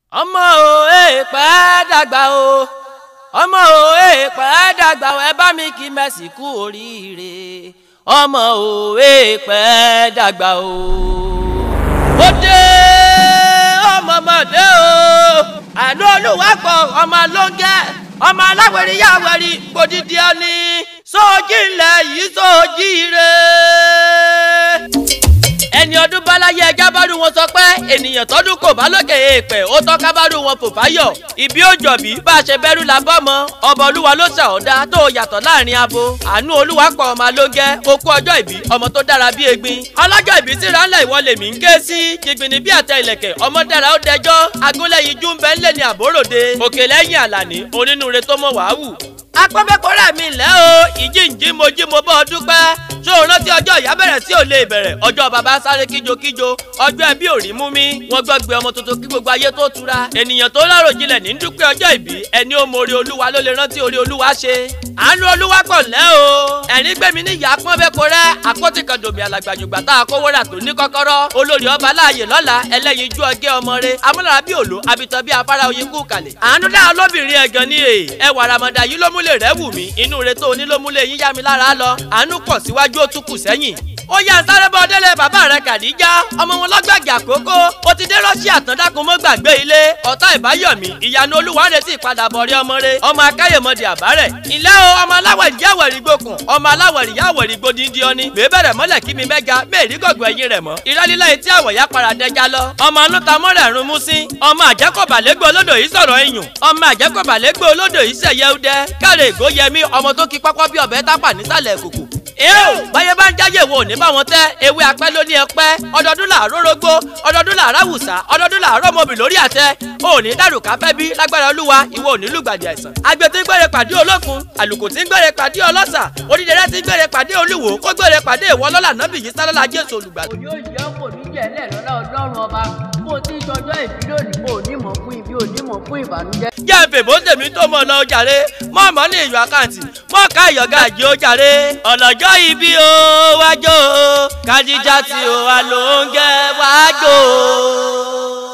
ọmọ o èèpẹ̀ dàgbà o ọmọ o èèpẹ̀ dàgbà o ẹ bá mi kí Mercy kú oríire ọmọ o èèpẹ̀ dàgbà o. ó dé ọmọ ọmọdé o àánú olùwàpọ̀ ọmọ lóńgẹ́ ọmọ aláwẹ̀rí yàwẹ̀rí gbòdìdí ọ̀ni sóòjì ńlẹ̀ yìí sóòjì rẹ̀ ẹni ọdún báláyé ẹja bárú wọn sọ pé ènìyàn tọdún kò bá lókè èèpẹ̀ ó tọ́ka bárú wọn kò fáyọ̀ ìbí òjọ̀bí bá a ṣe bẹ́rù la bọ́ mọ́ ọba olúwa ló ṣà ọ́ dá tó yàtọ̀ láàrin abo àánú olúwa pọ̀ ọmọ alóńgẹ́ okú ọjọ́ ìbí ọmọ tó dára bí egbin ọlọ́jọ́ ìbí tí ránlẹ̀ ìwọ lèmi ń ké sí jìgbìnì bí àtẹ ìlẹ̀kẹ̀ ọmọ dára ó dẹjọ́ agúnlẹ̀yìn jú ń bẹ́ ńlẹ̀ ní àbóròde òkè lẹ́yìn àlàní onínúure tó mọ̀ wàá wù apọ́nbẹ́kọ́rẹ́ mi lẹ́ o ìjíǹjí mo jí mo bọ́ ọ dúpẹ́ ṣó o rántí ọjọ́ ìyá bẹ̀rẹ̀ sí ò lè bẹ̀rẹ̀ ọjọ́ bàbá sáré kíjokíjo ọjọ́ ẹbí ò rí mú mi wọ́n gbọ́ gbé ọmọ tuntun kí gbogbo ayé tó tura ènìyàn tó lárò jinlẹ̀ ní dúpẹ́ ọjọ́ ìbí ẹni ó mọ orí olúwa ló lè rántí orí olúwa ṣe àánú olúwa pọ̀ lẹ́ o ẹ̀rín gbẹ̀mí ní ìyá apọ́nbẹ́kọ́rẹ́ àpótí kan dòmí alàgbàjùgbà tá a kówó rà tó ní kọ́kọ́rọ́ olórí ọba láàyè lọ́la ẹlẹ́yinjú ọgẹ́ ọmọre amúnára bí òlò abitọ́ bí afárá oyin kú kalẹ̀ àánú dá olóbìnrin ẹ̀gàn ní èè ẹwà ramadan yìí ló múlẹ̀ rẹ̀ wù mí inú rẹ̀ tó onílómúlẹ̀ yín yá mi lára lọ àánú pọ̀ síwájú ó tún kù sẹ́yìn ó yá sáré bọ́ délé bàbá rẹ̀ kàdíjà ọmọ wọn lọ́gbàgì àkókò ó ti dé rọ́ṣíà tán dákun mọ́ gbàgbé ilé ọ̀tá ìbáyọ̀mí ìyanu olúwa ń retí ìpadàbọ̀ rí ọmọ rẹ̀ ọmọ akáyèmọdé àbárẹ̀ ilé o ọmọ aláwẹ̀rì yáwẹ̀rì gbókùn ọmọ aláwẹ̀rì yáwẹ̀rì gbódìdí ọni bèbèrè mọ́lẹ̀ kí mi mẹ́ga mẹ́rì gọ̀gọ̀ ẹ̀yìn rẹ̀ mọ́ ìrẹ́lílá etí àwọ̀ ya para dẹja lọ ọmọ anúta mọ́rẹ̀ rún mú sí ọmọ àjẹkọ̀bàlẹ́gbẹ̀ olódò yìí sọ̀rọ̀ ẹ̀yùn ọmọ àjẹkọ̀bàlẹ́gbẹ̀ olódò yìí sẹ̀yẹ udẹ káre ègó yẹmí ọmọ tó kí pápá bí ọbẹ̀ tápà nísàlẹ̀ kùkù eo báyé bá ń jáyè wo ní báwọn tẹ ewé apẹ́ ló ní ẹpẹ́ ọdọọdún làárọ̀ rógbó ọdọọdún làárọ̀ àwùsá ọdọọdún làárọ̀ mọ̀bì lórí àtẹ òní dàrúkà fẹ́ bí lágbára olúwa ìwọ òní lùgbàdì àìsàn. àgbẹ̀ tí ń gbére pàdé olókun àlùkò tí ń gbére pàdé ọlọ́sà onídẹrẹ́ tí ń gbére pàdé olúwo kó gbére pàdé ìwọ lọ́lá nábì yìí sálọ́lá jésù olùgbàdì. òní òjì ọkọ ní jẹlẹ lọlá ọlọ́run ọba bó ti ń ṣọjọ́ ìbí lónìí kò ní mọ̀ fún ibi ò ní mọ̀ fún ìbànújẹ́. jẹ́ fèbó tèmi tó mọ̀ lọ jàre mọ́ ọmọ ní ìyọ̀ àkáǹtì mọ́ ká ìyọ̀gá àjẹ́ ó jàre. ọ̀lọ́jọ́ ibi o wájú o kádíjà tí o wà ló ń gẹ́ wájú o.